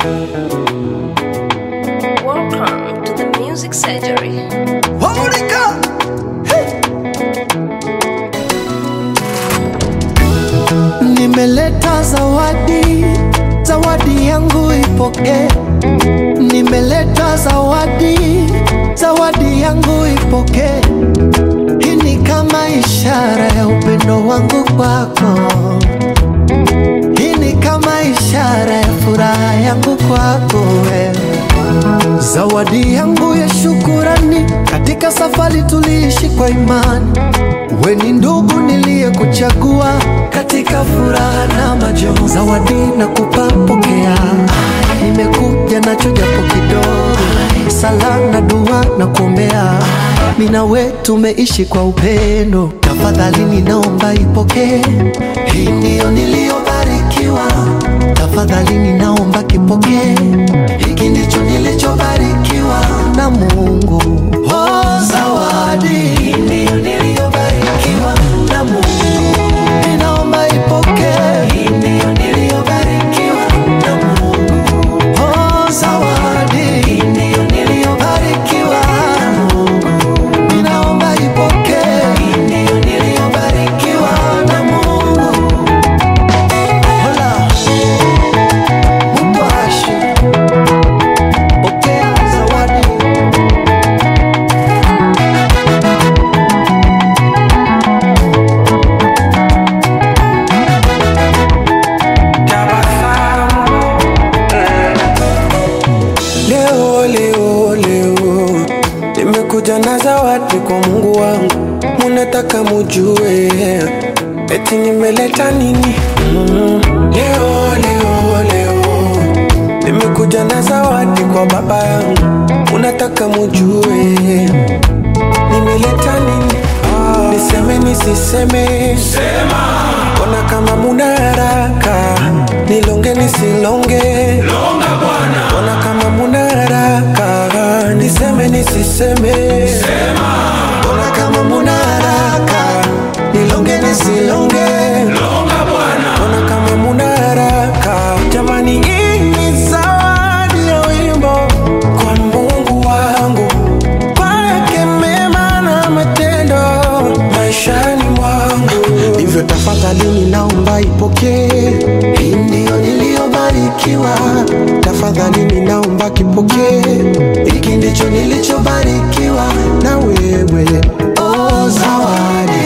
Welcome to the Music Surgery. Monica. Nimeleta zawadi, zawadi yangu ipokee. Nimeleta zawadi, zawadi yangu ipokee. Hii ni kama ishara ya upendo wangu kwako. Hii ni kama ishara ya furaha yangu kwako wewe. Zawadi yangu ya shukurani, katika safari tuliishi kwa imani. We ni ndugu niliyekuchagua katika furaha na majonzi. Zawadi nakupa, pokea. Nimekuja nacho japo kidogo, sala na dua na kuombea. Mimi na we tumeishi kwa upendo, tafadhali ninaomba ipokee. Hii ndiyo niliyobarikiwa, tafadhali ninaomba kipokee. Hiki ndicho nilichobarikiwa na Mungu. Oh, zawadi hii ndiyo niliyobarikiwa na Mungu. Ninaomba ipokee. Hii ndiyo niliyobarikiwa na Mungu. Oh, zawadi hii ndiyo niliyobarikiwa na Mungu. Ninaomba ipokee. Hii ndiyo niliyobarikiwa na Mungu. Hola. Mungu ashi. Pokea zawadi. Leo, leo, leo nimekuja na zawadi kwa Mungu wangu, munataka mujue eti nimeleta nini? Mm. Leo, leo, leo nimekuja na zawadi kwa baba yangu, munataka mujue nimeleta nini? Niseme nisiseme? Ona kama muna haraka, nilonge nisilonge? Ona kama muna haraka, niseme nisiseme? Ona kama muna haraka, nilonge nisilonge? Ona kama muna haraka, jamani, hii ni zawadi ya wimbo kwa Mungu wangu, kwake mema na matendo maishani mwangu. Hivyo tafadhali ninaomba ipokee, Hii ndiyo niliyobarikiwa, tafadhali ninaomba kipokee, hiki ndicho nilichobarikiwa na wewe Oh, zawadi